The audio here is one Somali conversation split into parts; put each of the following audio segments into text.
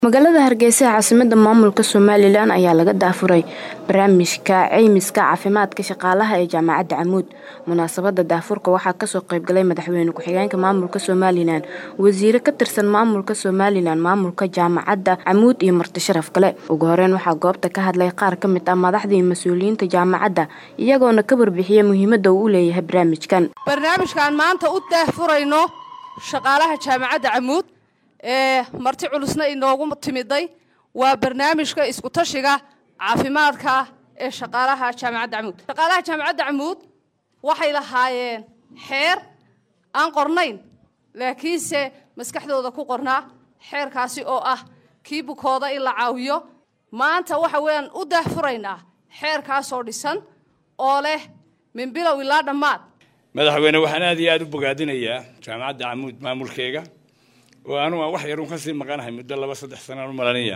magaalada hargeysa ee caasimada maamulka somalilan ayaa laga daafuray barnaamijka ceymiska caafimaadka shaqaalaha ee jaamacadda camuud munaasabada daafurka waxaa kasoo qeybgalay madaxweyne ku-xigeenka maamulka somalilan wasiire ka tirsan maamulka somalilan maamulka jaamacadda camuud iyo marti sharaf kale ugu horeyn waxaa goobta ka hadlay qaar ka mid ah madaxdii mas-uuliyiinta jaamacadda iyagoona ka warbixiyay muhiimada uu u leeyahay barnaamijkan barnaamijkaan maanta u daahfurayno shaqaalaha jaamacadda camuud ee marti culusna inoogu timiday waa barnaamijka iskutashiga caafimaadka ee shaqaalaha jaamacadda camuud shaqaalaha jaamacadda camuud waxay lahaayeen xeer aan qornayn laakiinse maskaxdooda ku qornaa xeerkaasi oo ah kii bukooda in la caawiyo maanta waxa weeyaan u daahfuraynaa xeerkaasoo dhisan oo leh min bilow ilaa dhammaad madaxweyne waxaan aad iyo aada u bogaadinayaa jaamacadda camuud maamulkeega oo anugu aan wax yarun kasii maqanahay muddo laba saddex sanaan u malanaya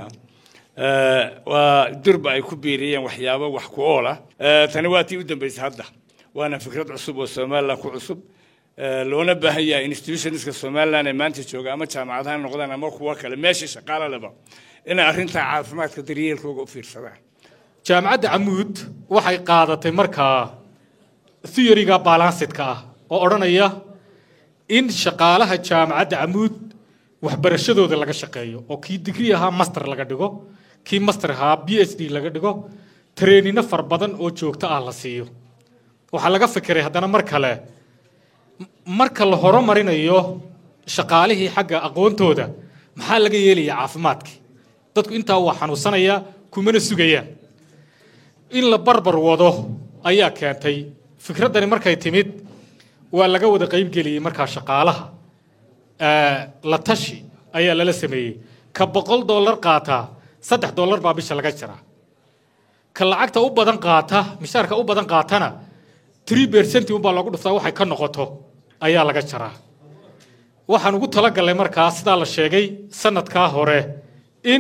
waa durba ay ku biiriyeen waxyaabo wax ku ool ah tani waa tii u dambeysay hadda waana fikrad cusub oo somaliland ku cusub loona baahan yahay institutionska somaliland ee maanta jooga ama jaamacadaha noqdaan ama kuwa kale meesha shaqaalo leba inay arrintaa caafimaadka daryeelkooga u fiirsadaan jaamacadda camuud waxay qaadatay markaa theoryga balansidka ah oo odhanaya in shaqaalaha jaamacadda camuud waxbarashadooda laga shaqeeyo oo kii digri ahaa master laga dhigo kii master ahaa b h d laga dhigo treenino far badan oo joogto ah la siiyo waxaa laga fikiray haddana mar kale marka la horumarinayo shaqaalihii xagga aqoontooda maxaa laga yeelaya caafimaadkii dadku intaa waa xanuunsanaya kumana sugayaan in la barbar wado ayaa keentay fikraddani markay timid waa laga wada qaybgeliyey markaa shaqaalaha la tashi ayaa lala sameeyey ka boqol dollar qaataa saddex dollar baa bisha laga jiraa ka lacagta u badan qaata mishaarka u badan qaatana tree percent unbaa loogu dhuftaa waxay ka noqoto ayaa laga jaraa waxaan ugu talagalnay markaa sidaa la sheegay sanadkaa hore in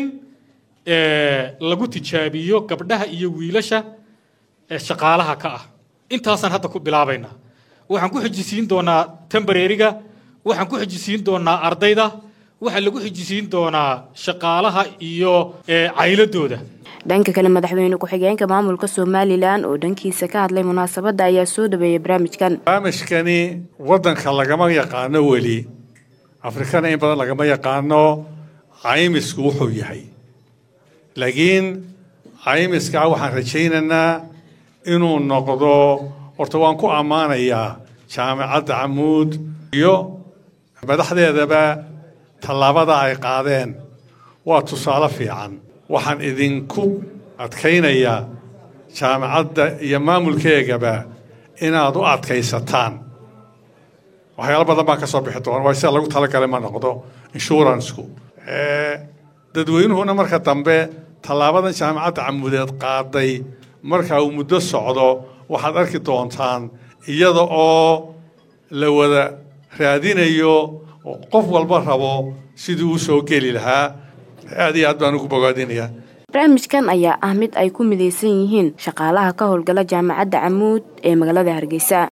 lagu tijaabiyo gabdhaha iyo wiilasha shaqaalaha ka ah intaasaan hadda ku bilaabaynaa waxaan ku xijisiin doonaa tembareeriga waxaan ku xijisiin doonaa ardayda waxaa lagu xijisiin doonaa shaqaalaha iyo cayladooda dhanka kale madaxweyne ku-xigeenka maamulka somalilan oo dhankiisa ka hadlay munaasabadda ayaa soo dhaweeyay barnaamijkan barnaamijkani waddanka lagama yaqaano weli afrikana in badan lagama yaqaano caymisku wuxuu yahay laakiin caymiskaa waxaan rajaynaynaa inuu noqdo horta waan ku ammaanayaa jaamacadda camuud iyo madaxdeedaba tallaabada ay qaadeen waa tusaale fiican waxaan idinku adkaynayaa jaamacadda iyo maamulkeegaba inaad u adkaysataan waxyaalo badan baan ka soo bixi doona waa sida lagu talagalay ma noqdo inshuuransku dadweynuhuna marka dambe tallaabadan jaamacadda camuudeed qaaday marka uu muddo socdo waxaad arki doontaan iyada oo la wada raadinayo oo qof walba rabo sidii uu soo geli lahaa aad iyo aad baan ugu bogaadinayaa barnaamijkan ayaa ah mid ay ku midaysan yihiin shaqaalaha ka howlgala jaamacadda camuud ee magaalada hargeysa